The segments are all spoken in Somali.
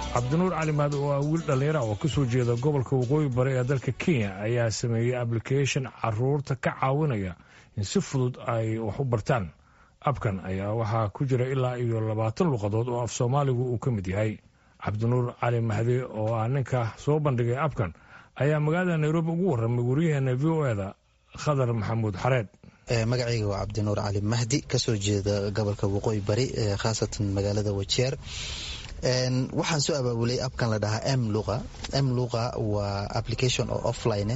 cabdinuur cali mahad oo ah wiil dhallinyara oo ka soo jeeda gobolka waqooyi bari ee dalka kenya ayaa sameeyey ablication caruurta ka caawinaya in si fudud ay wax u bartaan abkan ayaa waxaa ku jira ilaa iyo labaatan luqadood oo af soomaaligu uu ka mid yahay cabdinuur cali mahdi oo ah ninka soo bandhigay abkan ayaa magaalada nairobi ugu warramay waryaheena v o eda khadar maxamuud xareed magacayga waa cabdinuur cali mahdi kasoo jeeda gobolka waqooyi bari khaasatan magaalada wajeer waxaan soo abaabulay abkan la dhahaa m luqa m luqa waa application oo offline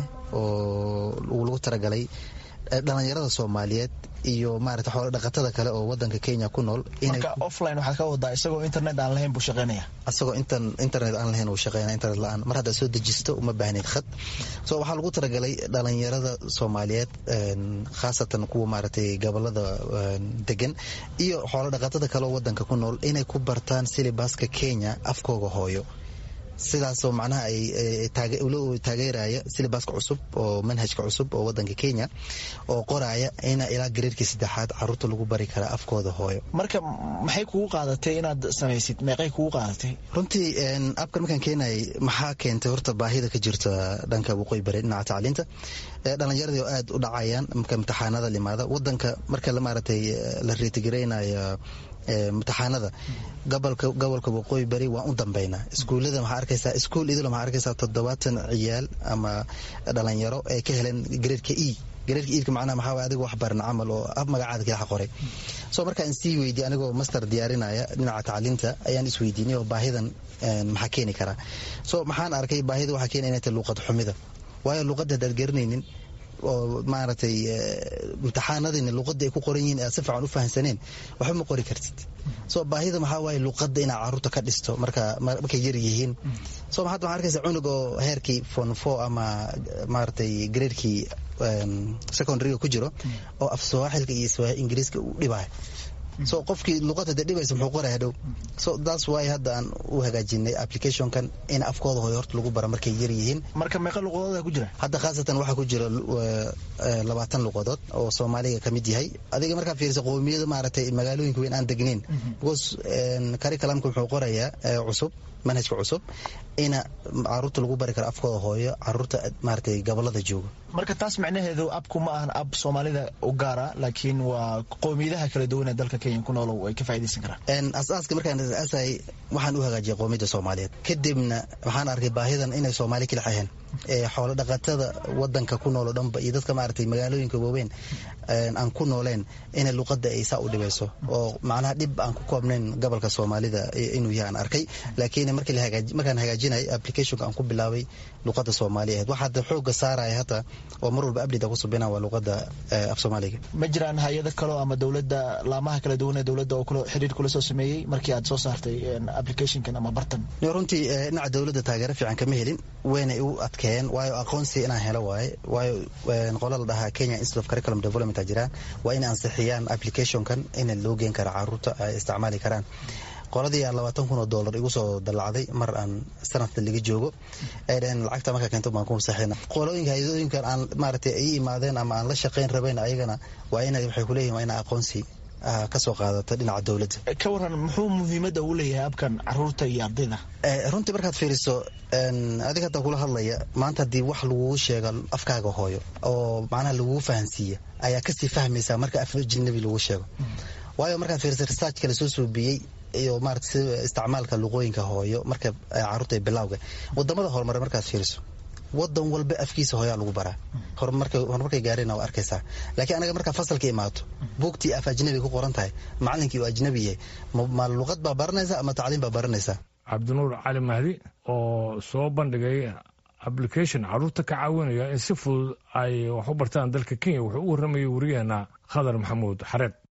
oo lagu talagalay dhalinyarada soomaaliyeed iyo maarata xoolo dhaqatada kale oo wadanka kenya ku nool marka offline waxaad ka wadaa isagoo internet aan lahayn buu shaqeynaya asagoo internet aan lahayn uu shaqeynaya internet la-aan mar haddaad soo dejisto uma baahneyd khad so waxaa lagu talagalay dhalinyarada soomaaliyeed khaasatan kuwa maaragtay gobolada degan iyo xoolo dhaqatada kale oo wadanka ku nool inay ku bartaan silibaska kenya afkooga hooyo sidaasoo macnaha ay taageeraya silibaska cusub oo manhajka cusub oo wadanka kenya oo qoraya ina ilaa gareerkii saddexaad caruurta lagu bari kara afkooda hooyo marka maxay kugu qaadatay inaad samaysid meeqay kugu qaadatay runtii abkan markaan keenayay maxaa keentay horta baahida ka jirta dhanka waqooyi bari dhinaca tacliinta dhalinyaradii oo aad u dhacayaan marka imtixaanada limaada wadanka marka maaragtay la reetigareynayo imtixaanada gobolka gobolka waqooyi bari waan u dambeynaa iskuullada maxaa arkaysaa iskuul idil maxaa arkaysaa toddobaatan ciyaal ama dhalinyaro ay ka heleen gareerka e gareerka iidka macnaha maxaa waay adiga wax baran camal oo ab magacaada kilaxa qoray so markaan sii weydiye anigoo master diyaarinaya dhinaca tacliinta ayaan isweydiinay oo baahidan maxaa keeni karaa so maxaan arkay baahida waxaa keena inay tahay luuqad xumida waayo luuqadda haddaad garanaynin oo maaragtay imtixaanadiina luuqadda ay ku qoran yihiin aad si fiican u fahamsaneen waxba ma qori kartid so baahida maxaa waaye luuqadda inaad caruurta ka dhisto marka markay yar yihiin so hadda waxaa arkaysa cunug oo heerkii fon four ama maaragtay graadkii secondaryga ku jiro oo af sawaaxilka iyo ingiriiska u dhibaayo so qofkii luuqadda dee dhibaysa muxuu qoraya dhow so that's why hadda aan u hagaajinay applicationkan in afkooda hooyo horta lagu bara markay yar yihiin marka meeqa luqadooda ku jira hadda khaasatan waxaa ku jira labaatan luqadood oo soomaaliga ka mid yahay adiga markaa fiirisa qowmiyada maaragtay magaalooyinka weyn aan degnayn because curriculumka wuxuu qorayaa cusub manhajka cusub ina caruurta lagu bari karo afkooda hooyo caruurta maaragtay gobolada jooga marka taas macnaheedu abku ma ahan ab soomaalida u gaara laakiin waa qowmiyadaha kala duwan ee dalka kenya ku noolow ay ka faa'idaysan karaan asaaska markaan asaay waxaan u hagaajiyay qowmiyadda soomaaliyeed kadibna waxaan arkay baahidan inay soomaali kala xaheen xoolo dhaqatada wadanka ku nool oo dhanba iyo dadka maaragtay magaalooyinka waaweyn aan ku nooleen inay luuqadda ay saa u dhibayso oo macnaha dhib aan ku koobnayn gobolka soomaalida inuu yahay aan arkay laakiin markaan hagaajinay applicationka aan ku bilaabay luuqadda soomaaliya ahayd waxaa hadda xooga saaraya hata oo mar walba update ku subina waa luuqadda af soomaaliga ma jiraan hay-ado kalo ama dowladda laamaha kala duwan ee dowladda oo xiriir kula soo sameeyey markii aad soo saartay applicationkan ama bartan runtii dhinaca dowladda taageero fiican kama helin waynay u adkeeyeen waayo aqoonsi inaan helo waaye waayo qola la dhahaa kenya institute of curriculum development a jiraan waa inay ansixiyaan applicationkan in loo geen kara caruurta ay isticmaali karaan qoladii aa labaatan kun oo dollar igu soo dallacday mar aan sanadka laga joogo ay dhaheen lacagta markaa keento baan ku masaxina qolooyinka hay-adooyinkan aan maaragtay ay imaadeen ama aan la shaqayn rabayn ayagana waa ina waxay kuleeyihin waa ina aqoonsi kasoo qaadata dhinaca dowladda ka waran muxuu muhiimadda uu leeyahay abkan caruurta iyo ardayda runtii markaad fiiriso adiga hadda kula hadlaya maanta haddii wax lagugu sheega afkaaga hooyo oo macnaha lagugu fahansiiya ayaa kasii fahmaysaa marka af ajnabi lagu sheego waayo markaad fiiriso researchka lasoo suubiyey iyo maarata si isticmaalka luqooyinka hooyo marka caruurta bilawga wadamada horumare markaad fiiriso wadan walba afkiisa hooyaa lagu baraa horumarkay gaarina waa arkaysaa laakiin anaga markaa fasalka imaato buugtii af ajnabi ku qoran tahay macalinkii uu ajnabi yahay ma luqad baa baranaysa ama tacliim baa baranaysaa cabdinuur cali mahdi oo soo bandhigay application caruurta ka caawinaya in si fudud ay wax u bartaan dalka kenya wuxuu u warramayay wariyaheena khadar maxamuud xareed